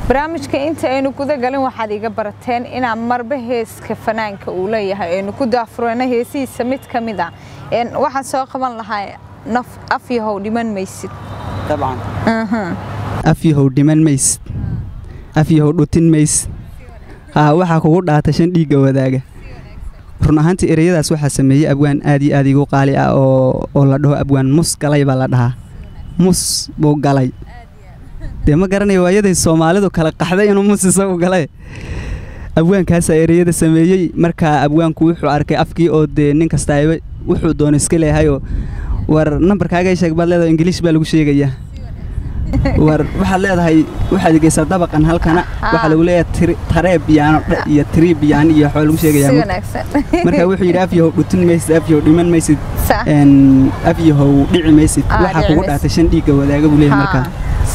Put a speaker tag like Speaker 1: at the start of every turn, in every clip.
Speaker 1: barnaamijka inta aynu guda galin waxaad iga barateen inaan marba heeska fanaanka uu leeyahay aynu ku daafureyno heesihiisa mid ka mid ah waxaan soo qaban lahaa naf afyahow dhiman maysid
Speaker 2: dabcan afyahow dhiman maysid afyahow dhutin maysid haa waxaa kugu dhaata shan dhiigga wadaaga run ahaantii ereyadaas waxaa sameeyey abwaan aad iyo aad igu qaali ah oo la dhaho abwaan mus galay baa la dhahaa mus buu galay dee ma garanaya waayaday soomaalidu kala qaxday inuu mus isagu galay abwaankaasaa ereyada sameeyey markaa abwaanku wuxuu arkay afkii oo dee nin kastaaba wuxuu doono iska leehayoo war nambarkaaga sheeg baad leedahay ingiliish baa lagu sheegayaa war waxaad leedahay waxaad geysaa dabaqan halkana waxaa lagu leeyahay taree biyaano iyo tirii biyaan iyo waxaa lagu sheegayaa marka wuxuu yidhi afyahow dhutin maysid afyahow dhiman maysid afyahow dhici maysid waxaa kugu dhaatay shan dhiigga wadaaga buu leeyahay markaa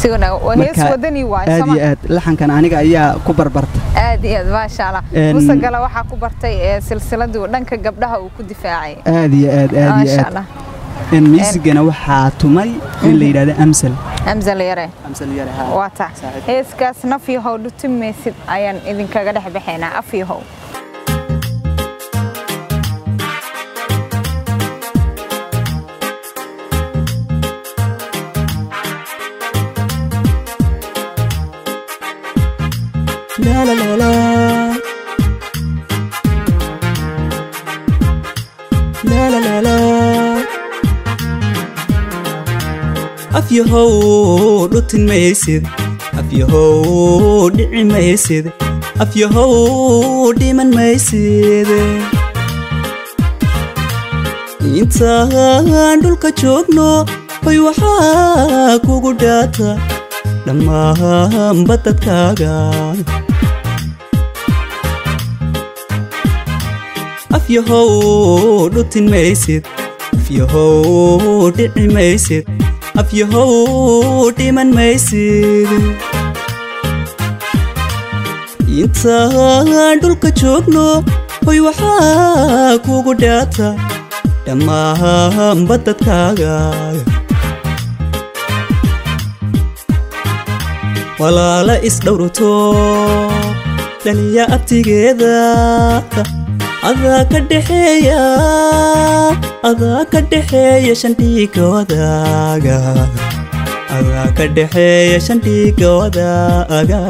Speaker 2: aad iyo aad laxankan aniga ayaa ku barbarta
Speaker 1: aad iyo aad maasha allah musagala waxaa ku bartay silsiladii dhanka gabdhaha uu ku difaacay
Speaker 2: aad iyo aad aad iyo aad miisigana waxaa tumay in la yidhahdo amsal
Speaker 1: amsal yare waa tax heeskaas nafyahow dhutin maysid ayaan idinkaga dhex baxaynaa afyahow
Speaker 2: La la la la. La la la la. afyahow dhutin maysid afyahow dhici maysid afyahow dhiman maysid intaan dhulka joogno hoy waxaa kugu dhaata dhammaanba dadkaaga afyahow dhutin maysid afyahow dhici maysid afyahow dhiman maysid intaan dhulka joogno hoy waxaa kugu dhaata dhammaanba dadkaaga walaala isdhowrto dhaliya abtigeeda adaa ka dhexeeya adaa ka dhexeeya shandhiiga wadaaga adaa ka dhexeeya shandhiiga wadaaga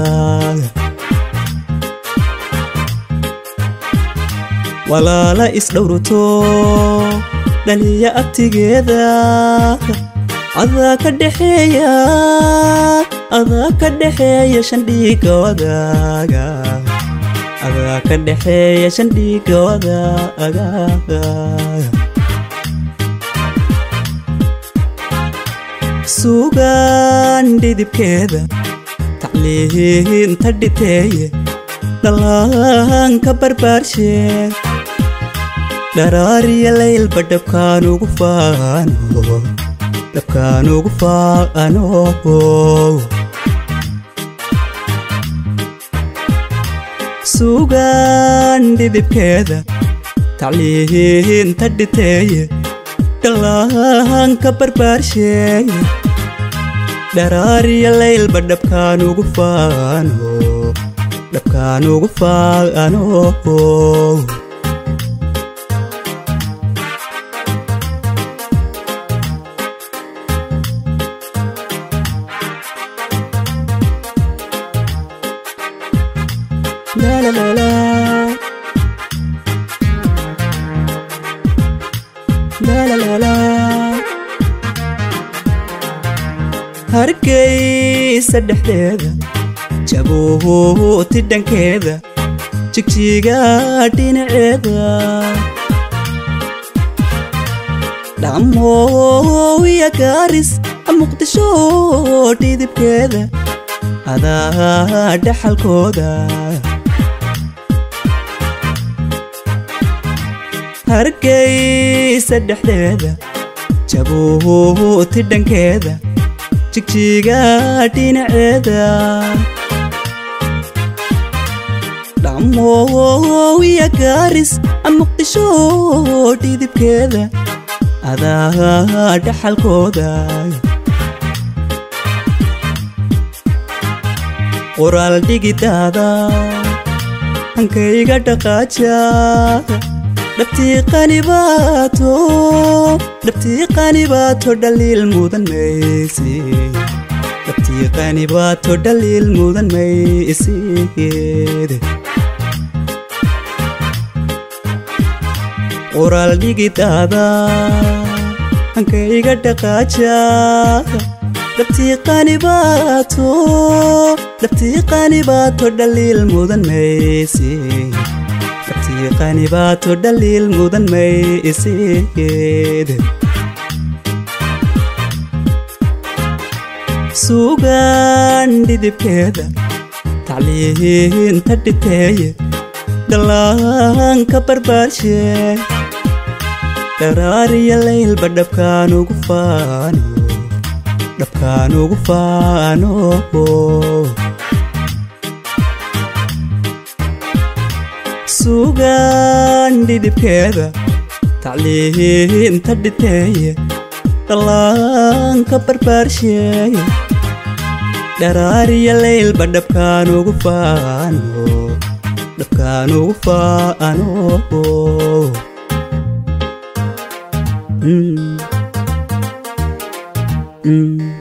Speaker 2: walaala isdhowrto dhaliya abtigeeda adaa ka dhexeeya adaa ka dhexeeya shandhiiga wadaaga adaa ka dhexeeya shandhiiga wadaaga suugaan dhidibkeeda tacliinta dhiteeye dhallaanka barbaarshe dharaariya laylba dhabkaan ugu faano dhabkaan ugu faano suugaan dhidibkeeda tacliinta dhiteeye dhallaanka barbaarsheeye dharaariya laylba dhabkaan ugu faano dhabkaan ugu faano La la la la. La la la la. hargeysa dhexdeeda jabuuti dhankeeda jigjiga dhinaceeda dhamooya gaaris muqdisho dhidibkeeda adaa dhaxalkooda hargeysa dhexdeeda jabuuti dhankeeda jigjiga dhinaceeda dhamooya gaaris muqdisho dhidibkeeda adaa dhaxalkooda qoraal dhigidaada hankayga dhaqaaja dhabtii qanibaato dhabtii qanibaato dhaliil mudan maysi dhabtii qanibaato dhaliil mudan maysigeede qoraal dhigidaada hankayga dhaqaaja dhabtii qanibaato dhabtii qanibaato dhaliil mudan maysi dhabtii qanibaato dhaliil mudan maysigeede suugaan dhidibkeeda tacliinta dhiteeye dhallaanka barbaarshe dharaariya laylba dhabkaan ugu faano dhabkaan ugu faano suugaan dhidibkeeda tacliinta dhiteeye dhallaanka barbaarsheeye dharaariya laylba dhabkaan ugu faano dhabkaan ugu faano